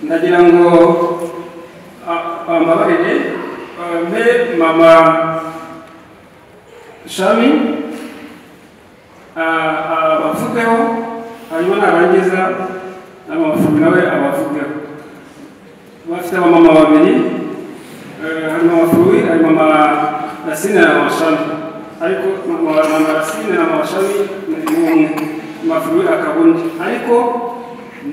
nagira ngo bambabarire bampe mama shami abavugeho hanyuma narangiza na mama fumi nawe abavugeho bafite abamama babiri hari mama fumi hari mama rasine na mama shami ariko mama rasine na mama shami ni umwe mama fumi akaba undi ariko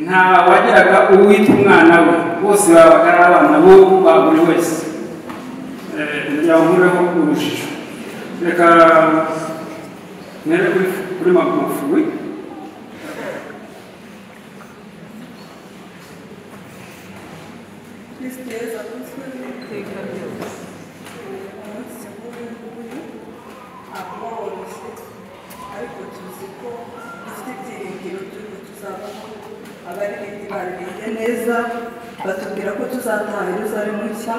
nta wageraga uwita umwana we bose babaga ari abana bo ba buri wese yahureho urujijo reka nere kuri magufi ariko tuzi ko dufite ibyiringiro by'uko tuzabamo abaririmbyi baririmye neza batubwira ko tuzataha yeruzalemu nshya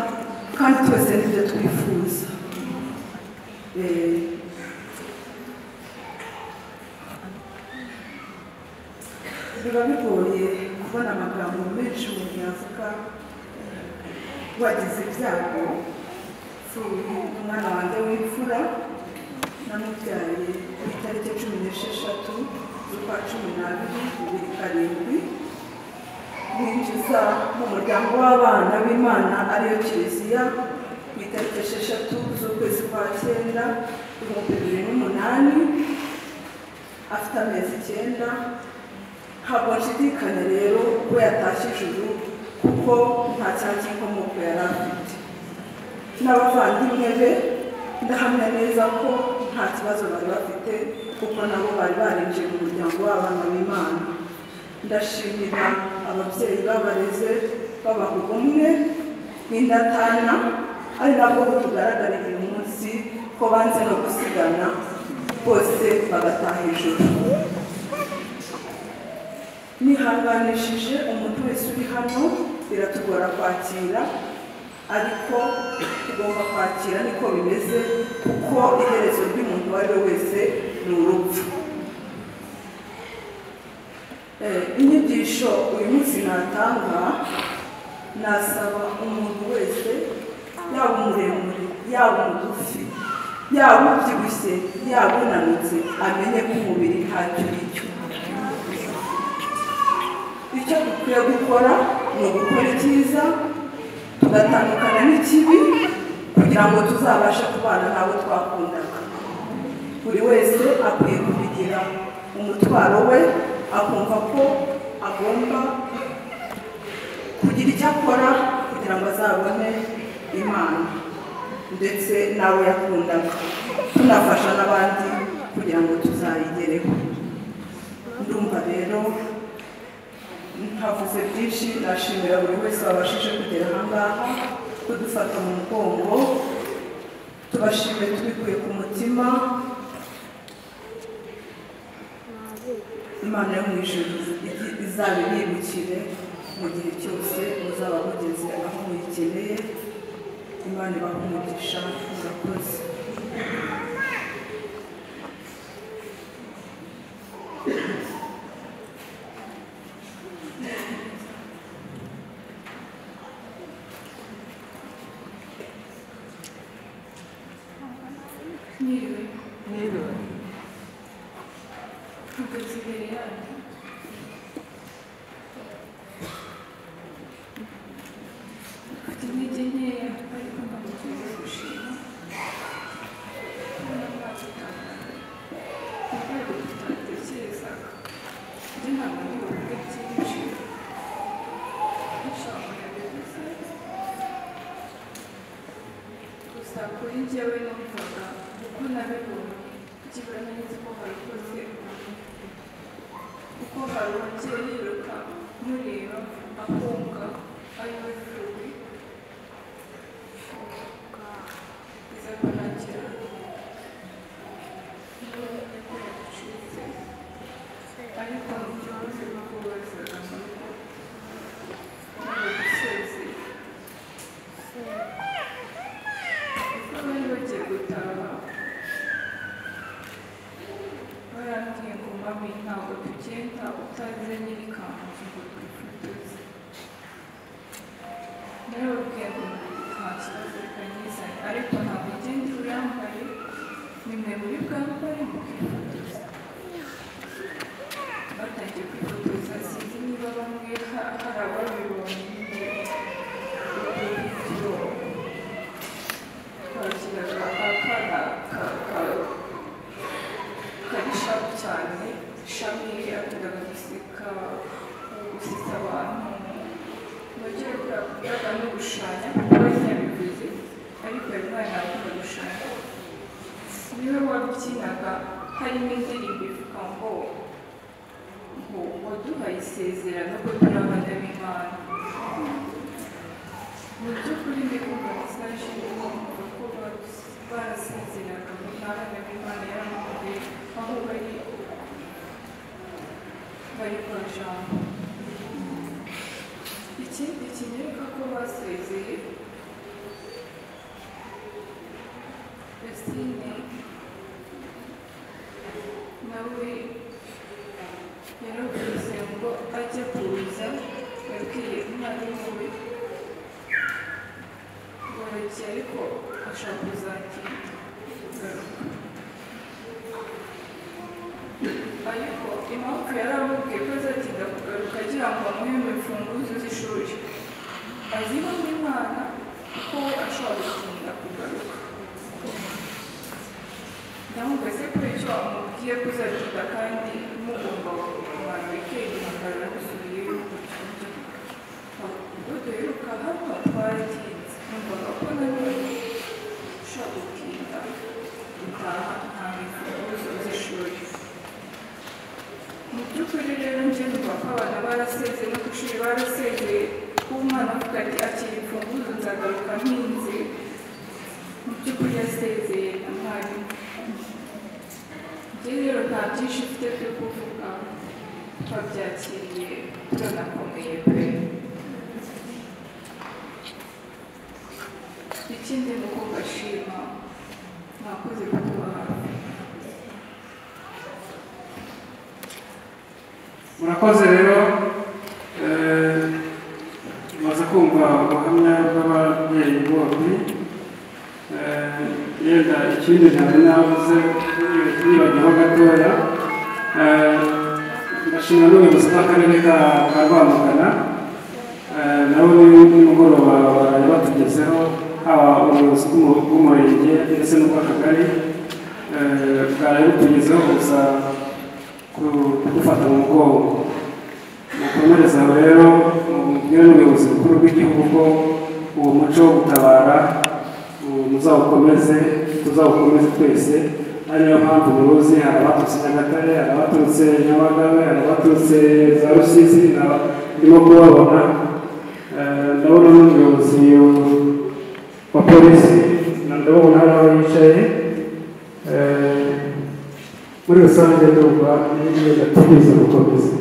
kandi twese nibyo twifuza Eh, biba bigoye kubona amagambo menshi umuntu yavuga wagize ibyago si umwana wanjye w'imfura namubyaye ku itariki cumi n'esheshatu z'ukwa cumi n'abiri bibiri karindwi binjiza mu muryango w'abana b'imana ariyo kiliziya ku itariki esheshatu z'ukwezi kwa cyenda ibihumbi bibiri n'umunani afite amezi icyenda ntabwo nshidikanya rero ko yatashye ijuru kuko nta cyangwa inkomoko yari afite n'abavandimwe be ndahamya neza ko nta kibazo bari bafite kuko nabo bari barinjiye mu muryango w'abana b'imana ndashimira ababyeyi babareze babaha ubumwe n'indatana ari nabwo tugaragara uyu munsi ko banze no gusigana bose bagataha ijuru nihanganishije umuntu wese uri hano biratugora kwakira ariko tugomba kwakira niko bimeze kuko iherezo ry'umuntu uwo ari we wese ni urupfu Eh, inyigisho uyu munsi natanga nasaba umuntu wese yaba umuremure yaba umugufi yaba ubyibushye yaba unanutse amenye ko umubiri ntacyo uri cyo icyo dukwiye gukora ni ugukora icyiza tugatandukana n'ikibi kugira ngo tuzabashe kubana n'abo twakundaga buri wese akwiye kubigira umutwaro we akumva ko agomba kugira icyo akora kugira ngo azabone imana ndetse n'abo yakundaga tunafasha n'abandi kugira ngo tuzayigereho ndumva rero havuze byinshi ndashimira buri wese wabashije kugera aha ngaha kudufata mu mugongo tubashimire tubikuye ku mutima imana yo mu ijuru izabibibukire mu gihe cyose muzaba mugeze aho muyikeneye imana ibaha umugisha murakoze Niriwe. Ntabwo nsigaye hano. Mfite intege nkeya ariko ntabwo tugiye gushima. Ntabwo tutatekerezaga. Njye ntabwo ndi buvuge byinshi. Inshallah yabivuze. Gusa kuri njyewe numvaga kuko nabibonye ikibura nzi ko barikoze kuko hari umubyeyi yiruka mureba akunga ari we kubi iza kurangira n'uko yacitse ariko ntibaze no kubazaga ntabwo gusezeye kuko bari bagiye gutaha barambwiye ngo mami ntabwo tugenda utaze nyiri kanzu muri bwana bari mu kwifotoza batangiye kwifotoza sinzi niba bamwe ha- hari ababibonye nyine twakiraga akana ka- ka- kari shapu cyane shami yakundaga guseka gusetsa abantu nogera bwaga no gushanya kuko yari yabivuze ariko yari mwana akunda gushanya niwe wabyinaga harimo indirimbo ivuga ngo ngo waduhaye isezerano ko turi abana b'imana mu by'ukuri ndikumva mesaje irimo kuvuga ko barus- barasezeraga ngo nta bana b'imana yaramukuye aho bari bari kwa jambo ikindi kinyereka ko basezeye Yasine nawe yaravuze ngo ajya kuza yabwiye umwarimu we ngo areke ariko ashaka kuzatinda kugaruka ariko impamvu yari amubwiye ko azatinda kugaruka agira ngo amuhe mu mfunguzo z'ishuri aziho n'imana kuko we ashobora gutinda kugaruka ndamubwese ko icyo amubwiye ko uzatinda kandi mugomba kumara wikendi mukarara musubiyeyo gutyo ubwo duheruka hano twaratinze numvaga ko nari ushaka gutinda gutaha nta mfunguzo z'ishuri mu by'ukuri rero njye numva ko abana barasezeye no ku ishuri barasezeye kuba umwana avuga ati akira imfunguzo nzagaruka mpinze mu by'ukuri yasezeye na mwarimu njye rero nta byinshi mfite byo kuvuga twabyakiriye turanakomeye pe ikindi ni uko mbashima mwakoze kutuba hafi murakoze rero eh, mumaze kumva ubuhamya bw'ababyeyi bombi Eh, yenda ikindi ntabwo nabuze nibagiho gatoya Eh, ndashimira n'ubuyobozi bw'akarere ka ka rwamagana Eh, nawe nimugoroba yabatugezeho haba ubuyobozi bw'umu- bw'umurenge ndetse n'ubw'akagari Eh, bwaraye butugezeho gusa kudufata mu mugongo mukomereza aho rero mubwire n'ubuyobozi bukuru bw'igihugu ko uwo muco wo gutabara uwo muzawukomeze tuzawukomeze twese ari nayo mpamvu muruzi hari abaturutse nyagatare hari abaturutse nyamagabe hari abaturutse za rusizi na- ndimo kubabona Eh, ndabona n'umuyobozi wa polisi na ndabona hari aho yicaye Eh, muri rusange ndumva n'ibyo gatumiza gukomeza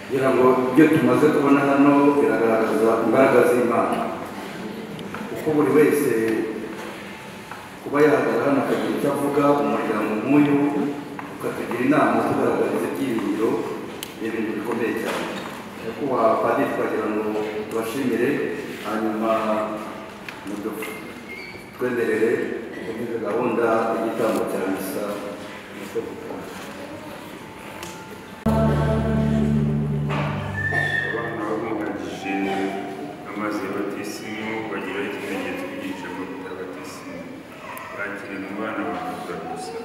kugira ngo ibyo tumaze kubona hano biragaragaza imbaraga z'imana kuko buri wese kuba yahagarara hano akagira icyo avuga umuryango nk'uyu ukatugira inama tugaragariza ibyiringiro ni ibintu bikomeye cyane nyakubahwa padiri twagira ngo tubashimire hanyuma mutwemerere gukomeza gahunda y'igitambo cya misa Mutwe gutaha. abana babungagije amazi ya batisimu bagira ikimenyetso cy'ijambo rya batisimu bakire mu bana bavuga gusa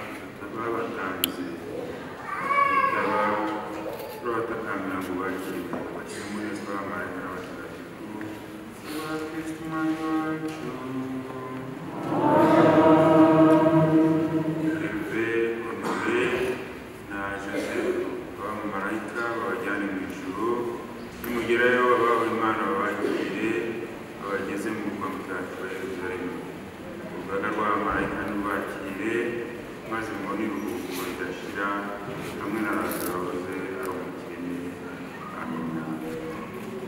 babuze bitaba babatakambira ngo bakire bakire umurezwa w'amarira abatagatifu uba kristu umwami wacu herve honore na joseph abamarayika babajyane mu ijuru nimugerayo abawe imana babakire babageze mu murwa mutagatifu wa yeruzalemu urugaga rw'abamarayika nubakire maze mubone iruhuko ridashira hamwe na lazaro wahoze ari umukene amina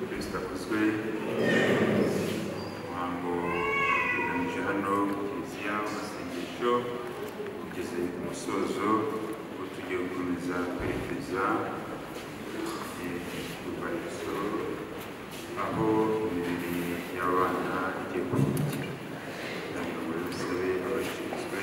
kristo akozwe umuhango uteganije hano ku kiliziya w'amasengesho ugeze ku musozo ubu tugiye gukomeza kwerekeza ku rwibutso aho imibiri y'abana igiye gushyigikira kugira ngo bisabe abashinzwe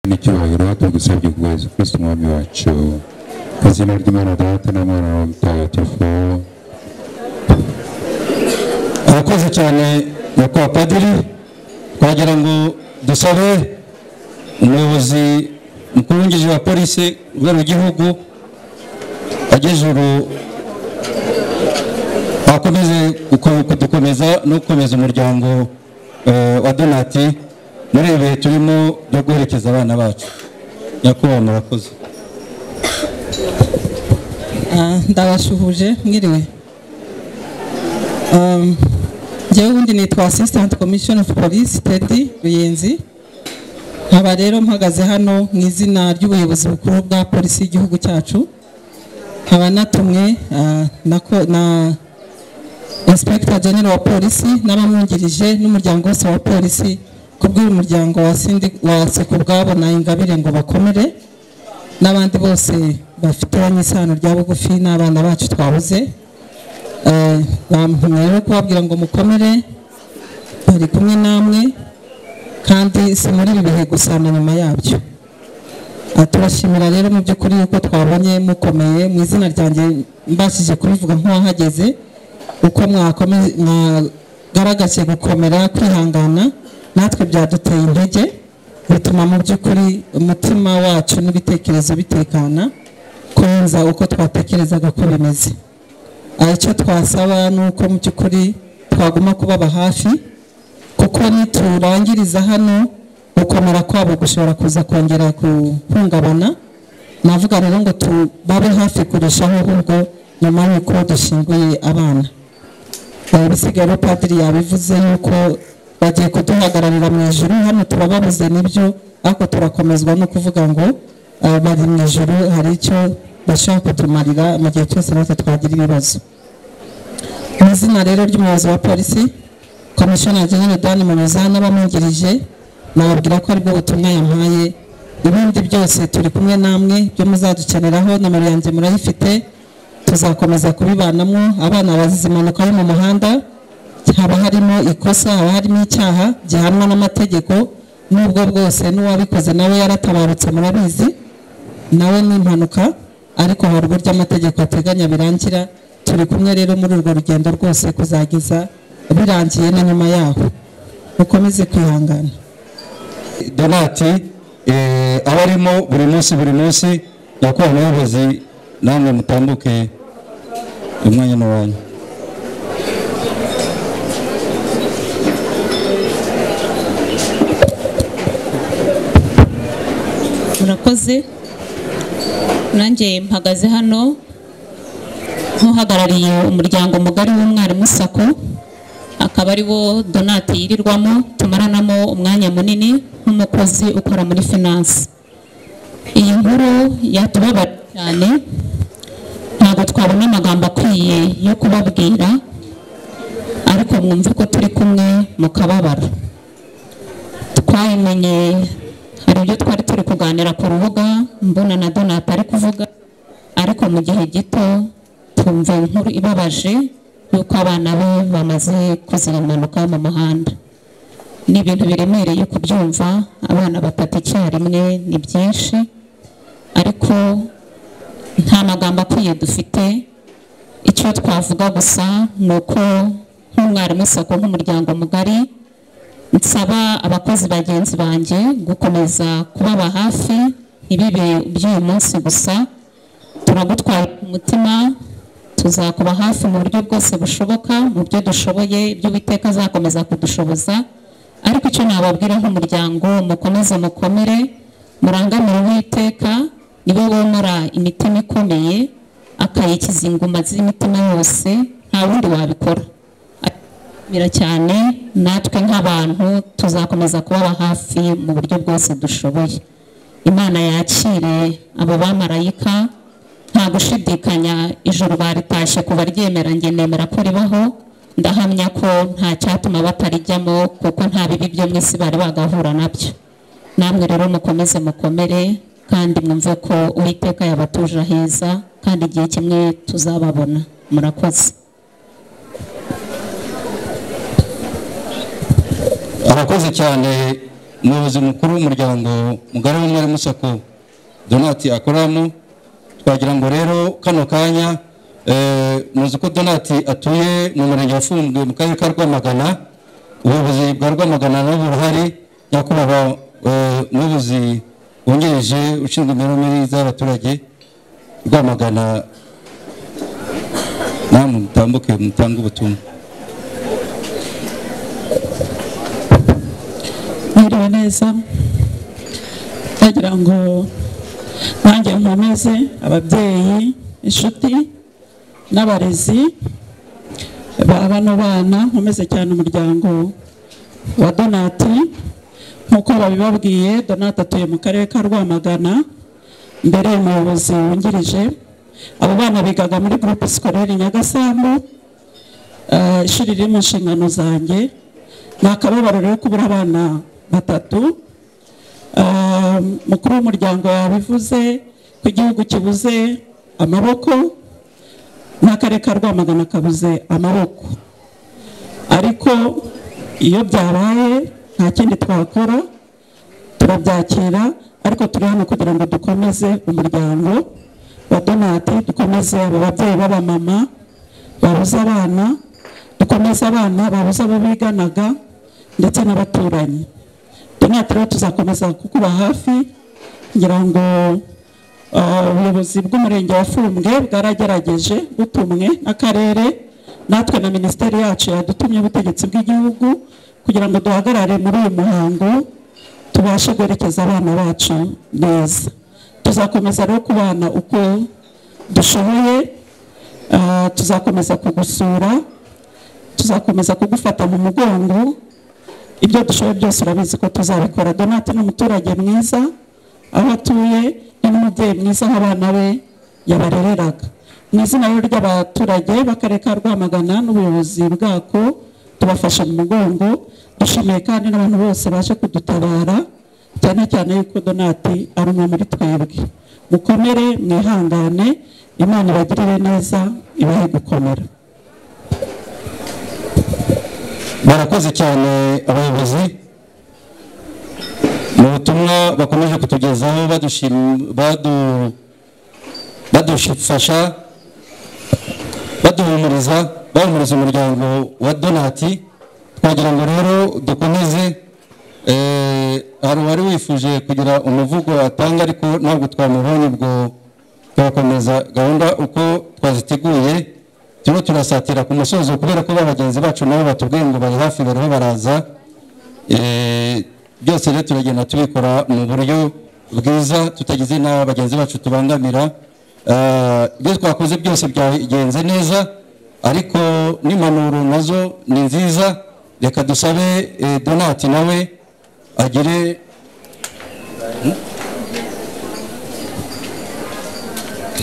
n'icyubahiro tugusabye kugeza kristo umwami wacu ku izina ry'imana data n'umwana wa mutagatifu abakoze cyane nyakubahwa padiri twagira ngo dusabe umuyobozi mukuru wungirije wa polisi urwego rw'igihugu agejuru akomeze kudukomeza no gukomeza umuryango eh, wa donati muri ibi bihe turimo byo guherekeza abana bacu nyakubahwa murakoze Ah, ndabasuhuje mwiriwe Um, njyewe ubundi nitwa assistant commission of police tedi ruyenzi nkaba rero mpagaze hano mu izina ry'ubuyobozi bukuru bwa polisi y'igihugu cyacu nkaba natumwe ah, na, ko- na inspector general wa polisi n'abamwungirije n'umuryango wose wa polisi kubw'uyu muryango wa sindi wa sekubwabo na ingabire ngo bakomere n'abandi bose bafitanye isano rya bugufi n'abana bacu twabuze Eh, bampa rero kubabwira ngo mukomere bari kumwe namwe kandi si muri ibi bihe gusa na nyuma yabyo Ah, turashimira rero mu by'ukuri yuko twabonye mukomeye mu izina ryanjye mbashije kubivuga nk'uwahageze uko mwakome- mwagaragaje gukomera kwihangana natwe byaduteye intege bituma mu by'ukuri umutima wacu n'ibitekerezo bitekana kurenza uko twatekerezaga ko bimeze Ah, icyo twasaba ni uko mu by'ukuri twaguma kubaba hafi kuko niturangiriza hano gukomera kwabo gushobora kuza kongera guhungabana navuga rero ngo tubabe hafi kurushaho ahubwo nyuma y'uko dushyinguye abana Eh, bisigaye rero padiri yabivuze yuko bagiye kuduhagararira mu ijoro hano turababuze nibyo ariko turakomezwa no kuvuga ngo eh, bari mu ijoro hari icyo bashaka kutumarira mu gihe cyose natwe twagira ibibazo mu izina rero ry'umuyobozi wa polisi komishona genero dani munoza n'abamwungirije nababwira ko aribwo butumwa yampaye ibindi byose turi kumwe namwe byo muzadukeneraho nomero yanjye murayifite tuzakomeza kubibanamo abana bazize impanuka yo mu muhanda haba harimo ikosa haba harimo icyaha gihanwa n'amategeko n'ubwo bwose n'uwabikoze nawe yaratabarutse murabizi nawe ni impanuka ariko hari uburyo amategeko ateganya birangira turi kumwe rero muri urwo rugendo rwose kuzageza birangiye na nyuma yaho mukomeze kwihangana donati eh, aba arimo buri munsi buri munsi yakuwe abayobozi namwe mutambuke umwanya n'uwanyu murakoze nanjye mpagaze hano nk'uhagarariye umuryango mugari w'umwarimu sako akaba ari wo donati yirirwamo tumaranamo umwanya munini nk'umukozi ukora muri finance iyi nkuru yatubabara cyane ntabwo twabona amagambo akwiye yo kubabwira ariko mwumve ko turi kumwe mu kababaro twayimenye hari ibyo twari turi kuganira ku rubuga mbona na donata ari kuvuga ariko mu gihe gito twumva inkuru ibabaje y'uko abana be bamaze kuziba impanuka mu muhanda ni ibintu biremereye kubyumva abana batatu icyarimwe ni byinshi ariko nta magambo akwiye dufite icyo twavuga gusa ni uko nk'umwarimu sako nk'umuryango mugari nsaba abakozi bagenzi banjye gukomeza kubaba hafi ntibibe iby'uyu munsi gusa turagutwara ku mutima tuzakuba hafi mu buryo bwose bushoboka mu byo dushoboye ibyo Uwiteka azakomeza kudushoboza ariko icyo nababwira nk'umuryango mukomeze mukomere murangamire uwiteka niwe womora imitima ikomeye akayikiza inguma z'imitima yose nta wundi wabikora bira cyane natwe nk'abantu tuzakomeza kubaba hafi mu buryo bwose dushoboye imana yakire abo bamarayika nta gushidikanya ijoro baritashye kuva ryemera njye nemera ko ribaho ndahamya ko nta cyatuma batarijyamo kuko nta bibi byo mu isi bari bagahura nabyo namwe rero mukomeze mukomere kandi mwumve ko uwiteka yabatuje heza kandi igihe kimwe tuzababona murakoze arakoze cyane umuyobozi mukuru w'umuryango mugari w'umwari musako donati akoramo twagira ngo rero kano kanya eh, muzi ko donati atuye mu murenge wafunzwe mu karere ka rwamagana ubuyobozi bwa rwamagana nabo buruhari nyakubahwa eh, umuyobozi wungirije ushinzwe imibereho myiza y'abaturage rwamagana namwe mutambuke mutange ubutumwa mwiriwe neza ndagira ngo nanjye nkomeze ababyeyi inshuti n'abarezi ba bano bana nkomeze cyane umuryango wa donati nk'uko babibabwiye donati atuye mu karere ka rwamagana mbere y'umuyobozi wungirije abo bana bigaga muri gurupe sikorere nyagasambu eh, ishuri riri mu nshingano zanjye ni akababaro rero kubura abana batatu Ah, mukuru w'umuryango yabivuze ko igihugu kibuze amaboko n'akarere ka rwamagana kabuze amaboko ariko iyo byabaye nta kindi twakora turabyakira ariko turi hano kugira ngo dukomeze umuryango wa donati dukomeze abo babyeyi b'abamama babuze abana dukomeze abana babuze abo biganaga ndetse n'abaturanyi donati rero tuzakomeza kukuba hafi ngira ngo ah, ubuyobozi bw'umurenge wa fumbwe bwaragerageje butumwe n'akarere natwe na minisiteri yacu yadutumye ubutegetsi bw'igihugu kugira ngo duhagarare muri uyu muhango tubashe guherekeza abana bacu neza tuzakomeza rero kubana uko dushoboye ah, tuzakomeza kugusura tuzakomeza kugufata mu mugongo ibyo dushoboye byose urabizi ko tuzabikora donate ni umuturage mwiza aho atuye ni n'umubyeyi mwiza nk'abana be yabarereraga mu izina rero ry'abaturage b'akarere ka rwamagana n'ubuyobozi bwako tubafashe mu mugongo dushimiye kandi n'abantu bose baje kudutabara cyane cyane yuko donati ari umwe muri twebwe mukomere mwihangane imana ibagirire neza ibahe gukomera barakoze cyane abayobozi mu butumwa bakomeje kutugezaho badushim- badu- badufasha baduhumuriza bahumuriza umuryango wa donati twagira ngo rero dukomeze eh, hari uwari wifuje kugira umuvugo atanga ariko ntabwo twamubonye ubwo tugakomeza gahunda uko twaziteguye turimo turasatira ku musozo kubera ko ba bagenzi bacu nabo batubwiye ngo bari hafi bariho baraza Eh, byose rero turagenda tubikora mu buryo bwiza tutagize n'aba bagenzi bacu tubangamira Eh, ibyo twakoze byose byagenze neza ariko n'impanuro nazo ni nziza reka dusabe eh, donati nawe agire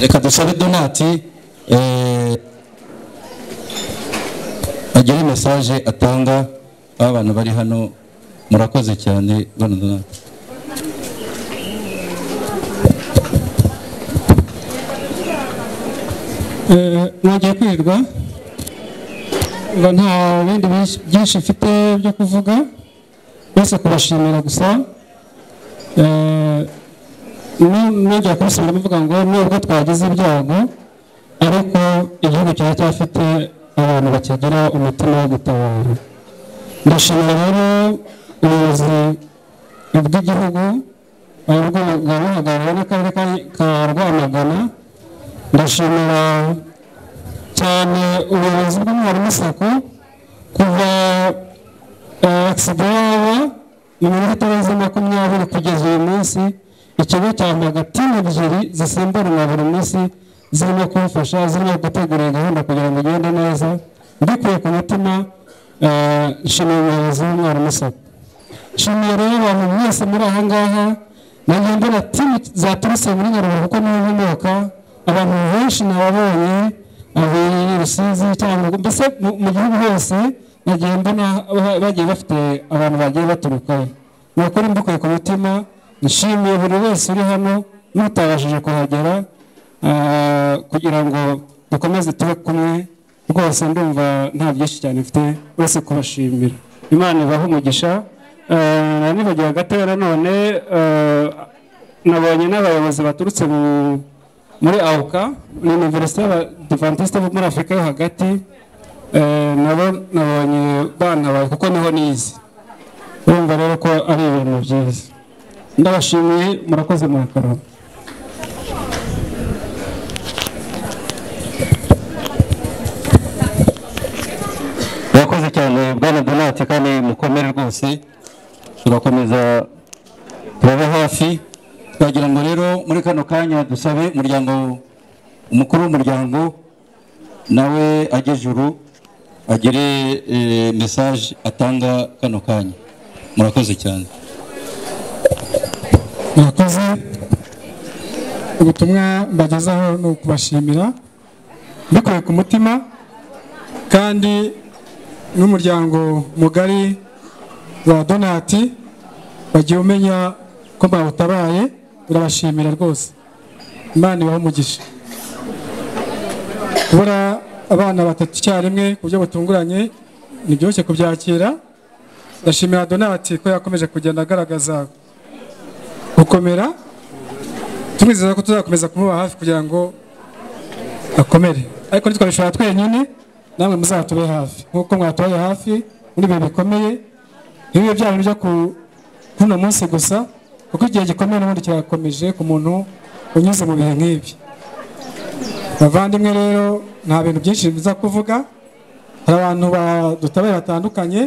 reka dusabe donati eh, agire mesaje atanga aba bantu bari hano murakoze cyane bano donati nongeye kwirirwa ngo nta bindi byinshi- byinshi mfite byo kuvuga bose kubashimira gusa Eh, nu- nongeye kubisubiramo mvuga ngo nubwo twagize ibyago ariko igihugu cyari cyafite abantu bakigira umutima wo gutabara ndashimira rero ubuyobozi bw'igihugu eh, bw'ubuhagarariwe n'akarere ka- ka rwamagana ndashimira cyane ubuyobozi bw'umwarimu sako kuva agisida yaba mu minota itarenze makumyabiri kugeza uyu munsi ikigo cyambaga timu ebyiri zisimburana buri munsi zirimo kumfasha zirimo gutegura iyi gahunda kugira ngo igende neza mbikuye ku mutima eh, nshimiye umuyobozi w'umwarimu sako nshimiye rero abantu mwese muri aha ngaha nanjye mbona timu zaturutse muri nyaruguru kuko niho nkomoka abantu benshi nababonye ababereye rusizi cyangwa mbese mu mu gihugu hose bagiye mbona ba- bagiye bafite abantu bagiye baturukayo ni ukuri mbikuye ku mutima nshimiye buri wese uri hano n'utabashije kuhagera ah, kugira ngo dukomeze tube kumwe rwose ndumva nta byinshi cyane mfite uretse kubashimira imana ibahe umugisha Eh, nibagiwe gatoya nanone eh, nabonye n'abayobozi baturutse mu muri awuka ni iniverisite y'abadivantisite bo muri afurika yo hagati eh, nabo nabonye bantabaye kuko niho nize urumva rero ko ari ibintu byiza ndabashimiye murakoze murakarama murakoze cyane bwana donati kandi mukomere rwose turakomeza turaba hafi twagira ngo rero muri kano kanya dusabe umuryango umukuru w'umuryango nawe ajye juru agire eh, mesaje atanga kano kanya murakoze cyane murakoze ubutumwa mbagezaho ni ukubashimira mbikuye ku mutima kandi n'umuryango mugari wa donati wagiye umenya ko bawutabaye urabashimira rwose imana ibahe umugisha kubura abana batatu icyarimwe ku buryo butunguranye ntibyoroshye kubyakira ndashimira donati ko yakomeje kugenda agaragaza gukomera tumwizeza ko tuzakomeza kumuba hafi kugira ngo akomere ariko ntitwabishobora twenyine namwe muzatube hafi nk'uko mwatubaye hafi muri ibihe bikomeye ntibibe bya bintu byo ku- kuri uno munsi gusa kuko igihe gikomeye n'ubundi kirakomeje ku muntu unyuze mu bihe nk'ibi bavandimwe rero nta bintu byinshi biza kuvuga hari abantu badutabaye batandukanye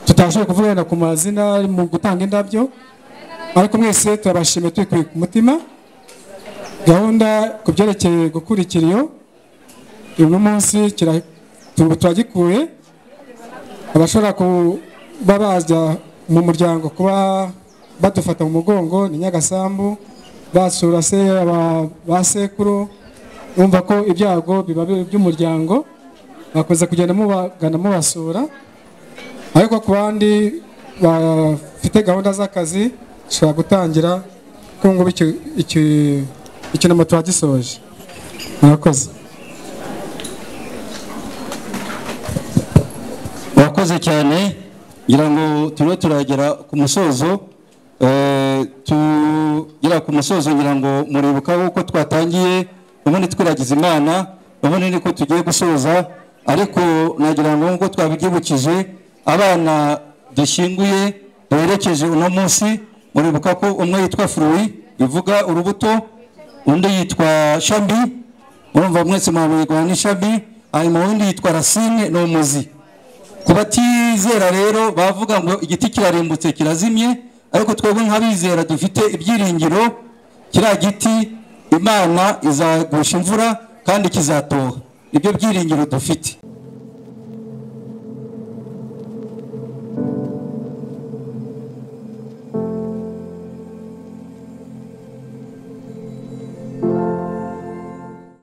tutashoboye kuvuga wenda ku mazina mu gutanga indabyo ariko mwese turabashimiye tubikuye ku mutima gahunda ku byerekeye gukurikira iyo uyu munsi kira- tu- turagikuye abashobora kuba bajya mu muryango kuba badufata mu mugongo ni nyagasambu basura se aba- ba sekuru bumva ko ibyago biba biri by'umuryango bakomeza kugenda mubagana mubasura ariko ku bandi bafite gahunda z'akazi dushobora gutangira kuko ngubu iki- iki- ikinamo turagisoje murakoze murakoze cyane ngira ngo turimo turagera ku musozo Eh, tugera ku musozo ngira ngo muribuka uko twatangiye ubundi twiragiza imana ubundi niko tugiye gusoza ariko nagira ngo nk'uko twabyibukije abana dushyinguye duherekeje uno munsi muribuka ko umwe yitwa furuwi bivuga urubuto undi yitwa shabi murumva mwese murabigwa n'ishabi hanyuma undi yitwa rasine ni umuzi ku batizera rero bavuga ngo igiti kirarimbutse kirazimye ariko twebwe nk'abizera dufite ibyiringiro kiriya giti imana izagusha imvura kandi kizatoha nibyo byiringiro dufite